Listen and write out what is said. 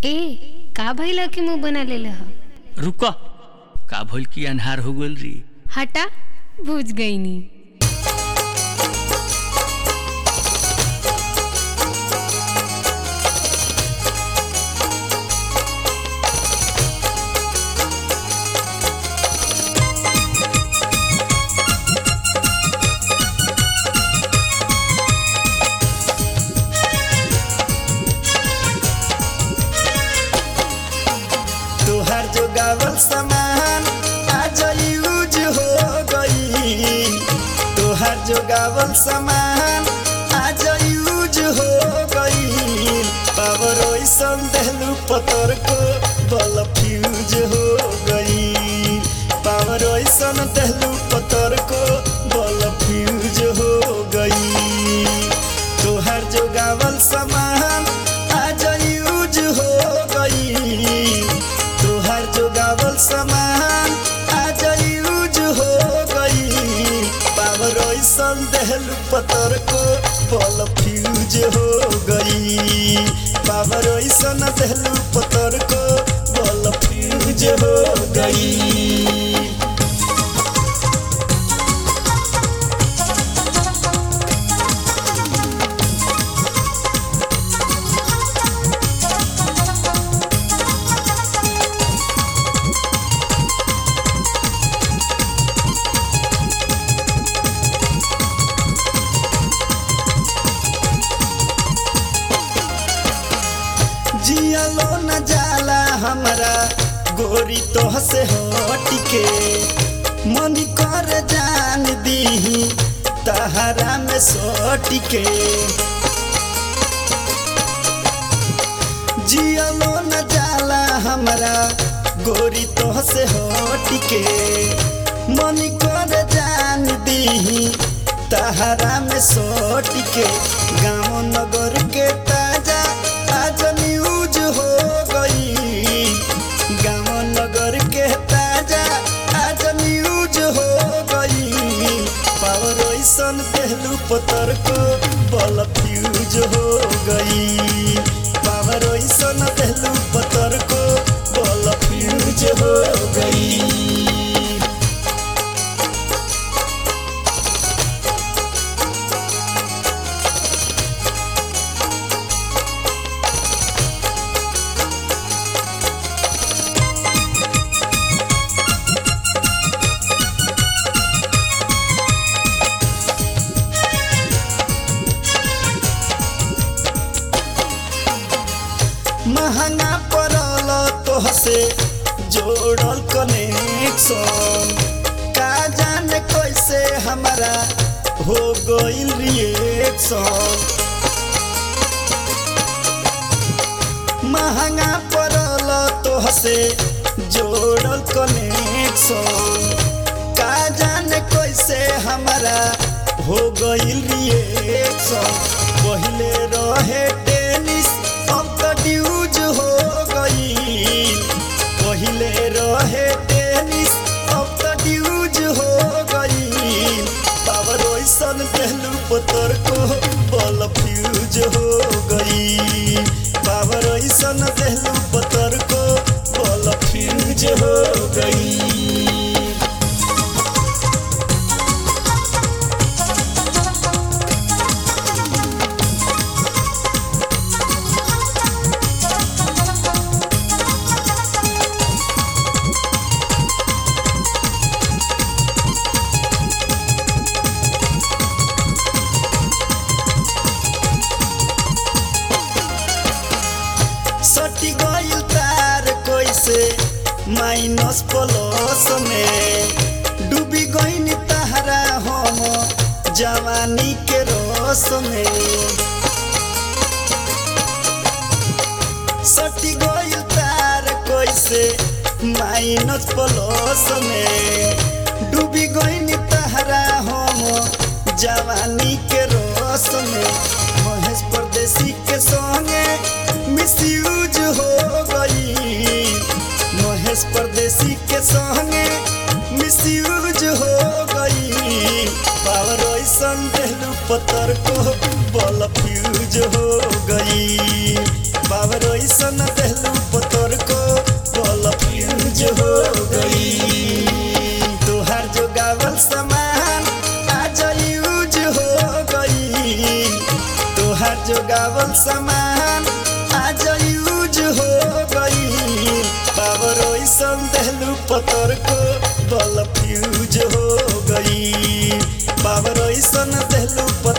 ए का भइल के मुंह बना लेले ह रुक का भइल की अन्हार हो गइल री हटा बुझ गईनी तुहार जो गावल सामान आज यूज हो गई तुहार जो गावल सामान आज यूज हो गई पावर ओइसन देहलू पतर को बल फ्यूज हो गई पावर ओइसन देहलू पतर को बल फ्यूज हो गई तुहार जो गावल सामान आज यूज हो गई तुहार जो गावल सामान आज यूज हो गई पावर ओइसन देहलू पतर को बल फ्यूज हो गई पावर ओइसन देहलू पतर को बल फ्यूज हो गई जियलो न जाला हमरा गोरी तोह से हटिके मन कर जान दीही तहरा में सटिके जियलो न जाला हमरा गोरी तोह से हटिके मन कर जान दीही तहरा में सटिके गाँव नगर के ताजा आज न्यूज हो गई गाँव नगर के ताजा आज न्यूज हो गई पावर ऐसन पहलू पतर को बल फ्यूज हो गई पावर ऐसन पहलू पतर को बल फ्यूज हो गई महंगा पड़ल तोहसे जोड़ल कनेक्शन का जाने कैसे हमारा हो गइल रिएक्शन महंगा पड़ल तोहसे जोड़ल कनेक्शन का जाने कैसे हमारा हो गइल रिएक्शन पहिले रहे टेनिस अब तो ड्यूज हो गई पहिले रहे टेनिस अब तो ड्यूज हो गई पावर ओइसन पहलू पतर को बल फ्यूज हो गई पावर ओइसन पहलू पतर को बल फ्यूज हो गई सटी गइल तार कैसे माइनस प्लस में डूबी गइल तहरा हम जवानी के रस में सटी गइल तार कैसे माइनस प्लस में डूबी गइल तहरा हम जवानी के रस में महेश परदेसी के संगे मिसयूज हो गई महेश परदेसी के संगे मिसयूज हो गई पावर ऐसन देहलू पतर को बल फ्यूज हो गई पावर ऐसन देहलू तोहार जो गावल सामान आज यूज हो गई पावर ओइसन देहलू पतर को बल फ्यूज हो गई पावर ओइसन देहलू पतर